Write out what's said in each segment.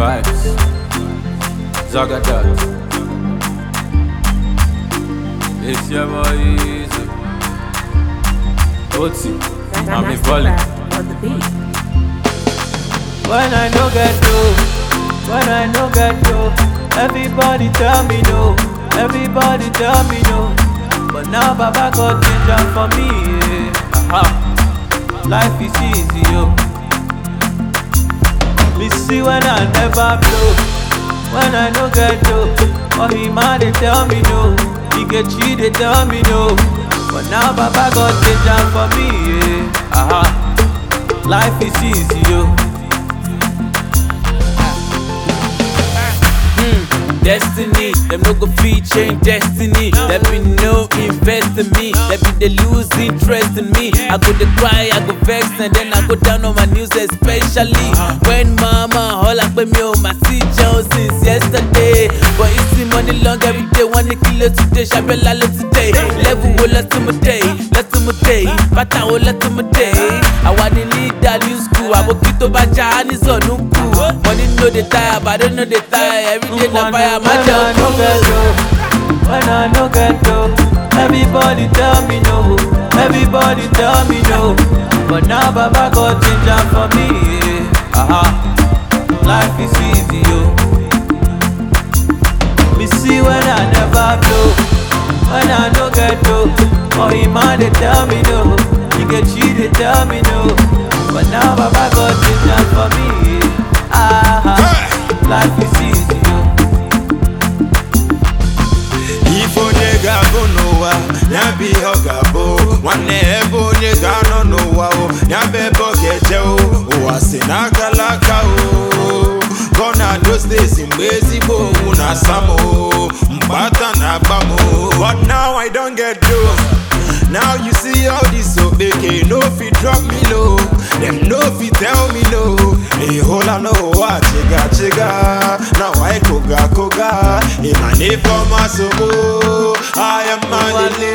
vibes. Zagadat. It's your boy Easy. Oti. I'm a volley. on the beat. When I no get dough, when I no get dough, everybody tell me no, everybody tell me no. But now Baba got ginger for me, yeah. Aha. Life is easy, yo. Me see when I never blow, when I no get dough. Oh, he man they tell me no, he get cheat they tell me no. But now Baba got ginger for me, yeah. Aha. Life is easy, yo. Destiny, them no go fit change destiny. There be no invest in me. There be they lose interest in me. I go to cry, I go vex, and then I go down on my news, especially when mama all up with me on my seat Jones since yesterday. But you see money long every day, one kilo today, shabella today. Level will let to my day, let to my day, bata will let to my day. I want to lead that new school, I will keep to bacha and it's on Money no dey tire, but I don't know they tire. Every day na fire, my When I no get job. dough, when I no get dough, everybody tell me no, everybody tell me no. But now Baba got ginger for me, yeah. Aha, life is easy, yo. Me see when I never blow, when I no get dough. Oh, he man they tell me no, he get cheat they tell me no. But now Baba got ginger for me, yeah. Aha, life is easy, yo. ife onye ga-abụ n'ụwa ya bụ ihe ọ ga-abụ nwanne ebe onye ga-anọ n'ụwa o ya bụ ebe ọ ga-eje o ụwa si n'akala aka o gọna those days mgbe ezigbo owu na-asa m o mgbata na-agba m o but now I don't get those now you see all this okpeke no fit drop me low dem no fit tell me no ịhụla n'ụwa chiga chiga na wai koga koga ịma n'ife ọma sogbo ahịa mmalile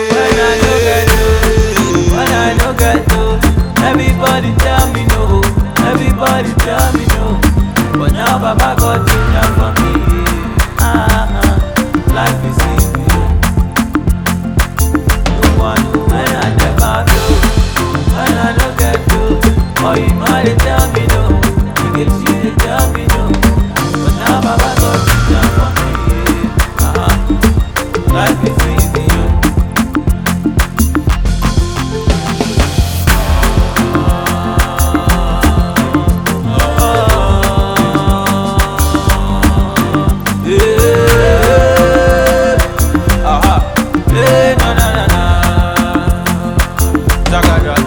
When I no get no, everybody tell me no, everybody tell me no. But now Baba got ginger for me. Ah, ah, life is easy. No one know when I never do, when I no get no. Oh, you might they tell me no, you get you they tell me no. But now Baba got ginger for me. Ah, ah, life is easy. Yo. Aha. Hey, na na na na. Zagadat.